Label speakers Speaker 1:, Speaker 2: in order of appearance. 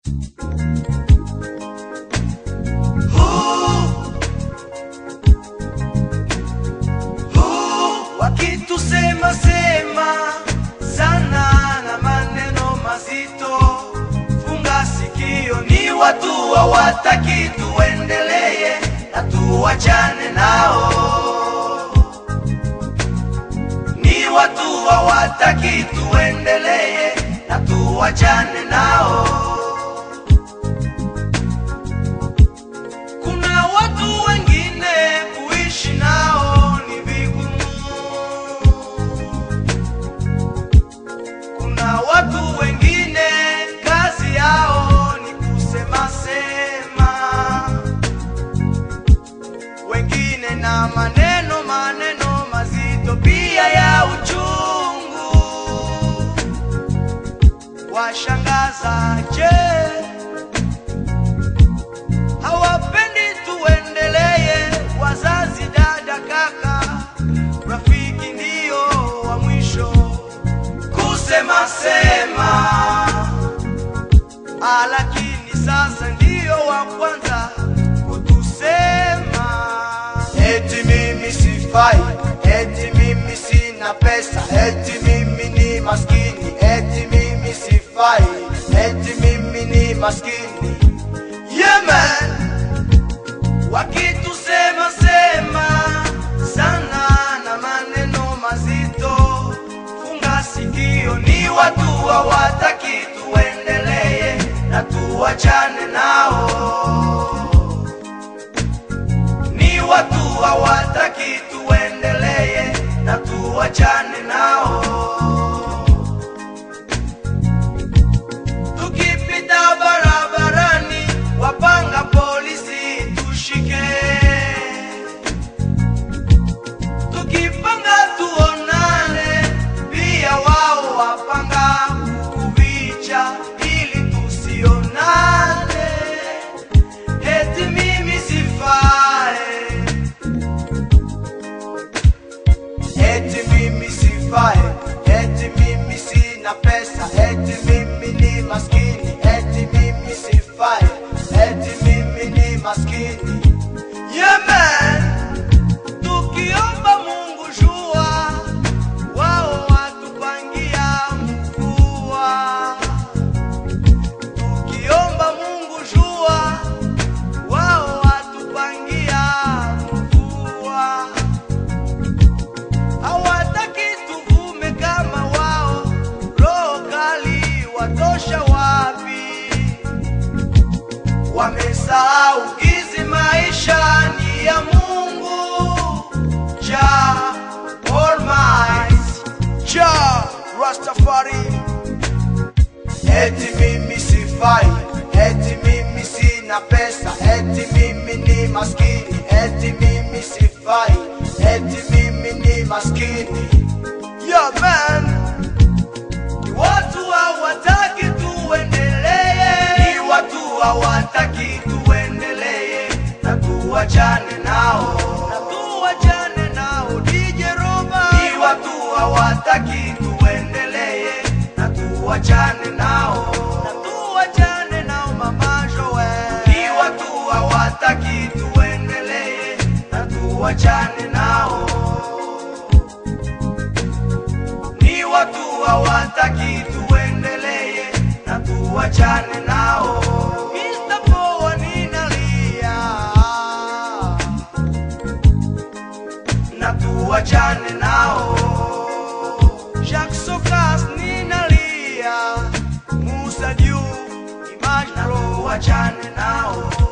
Speaker 1: wakitusema sema sana na maneno mazito, funga sikio, ni watu hawataki tuendelee na tuwachane nao, ni watu hawataki tuendelee na tuwachane nao. Kuna watu wengine kuishi nao ni vigumu. Kuna watu wengine kazi yao ni kusema sema, wengine na maneno maneno mazito pia ya uchungu. Washangaza je? hawapendi tuendelee. Wazazi, dada, kaka, rafiki ndio wa mwisho kusema sema, Ah, lakini sasa ndio wa kwanza kutusema eti mimi sifai, eti mimi sina pesa, eti mimi ni maskini, eti mimi sifai, eti mimi ni maskini. Yeah, man wakitusema sema sana na maneno mazito, funga sikio, ni watu hawataki tuendelee na tuwachane nao, ni watu hawataki tuendelee na tuwachane nao. Tukipita barabarani, wapanga polisi tushike. Tukipanga tuonane, pia wao wapanga kukuvicha ili tusionane. Eti mimi sifai, eti mimi sifai, eti mimi sina pesa, eti mimi ni maskini, eti mimi sifai, eti mimi ni maskini. Yeah, man. Tukiomba Mungu jua, wao watupangia mvua. Tukiomba Mungu jua, wao watupangia mvua hawataki tuvume kama wao, roho kali watosha wapi? Wamesahau gizi maisha ni ya Mungu Jah Almighty, Jah Rastafari. Eti mimi sifai, eti mimi sina pesa, eti mimi ni maskini, eti mimi sifai, eti mimi ni maskini. Yeah, man. Ni watu hawataki tuendelee, ni watu hawataki tuendelee na tuwachane nao, na tuwachane nao. DJ Roba, ni watu hawataki tuendelee na tuwachane nao, na tuwachane nao. Mama Joel, ni watu hawataki tuendelee na tuwachane nao ni watu hawataki tuendelee na tuwachane nao. Mr. Poa ninalia na tuwachane nao. Jacques Sokas ninalia, Musa Diouf, Image na tuwachane nao.